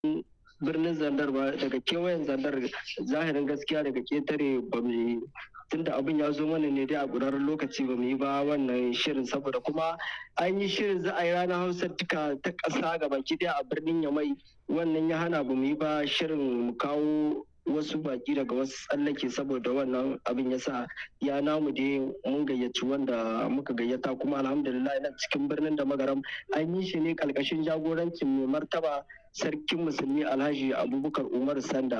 birnin zandar ba daga kewayen zandar zahirin gaskiya daga ketare ba mu yi tunda abin ya zo mana ne dai a ƙurarren lokaci ba mu yi ba wannan shirin saboda kuma an yi shirin za a yi ranar hausa duka ta ƙasa ga baki ɗaya a birnin yamai wannan ya hana ba mu yi ba shirin mu kawo wasu baki daga wasu tsallake saboda wannan abin ya sa ya namu dai mun gayyaci wanda muka gayyata kuma alhamdulillah na cikin birnin da magaram an yi shi ne ƙarƙashin jagorancin mai martaba sarkin musulmi alhaji abubakar umar sanda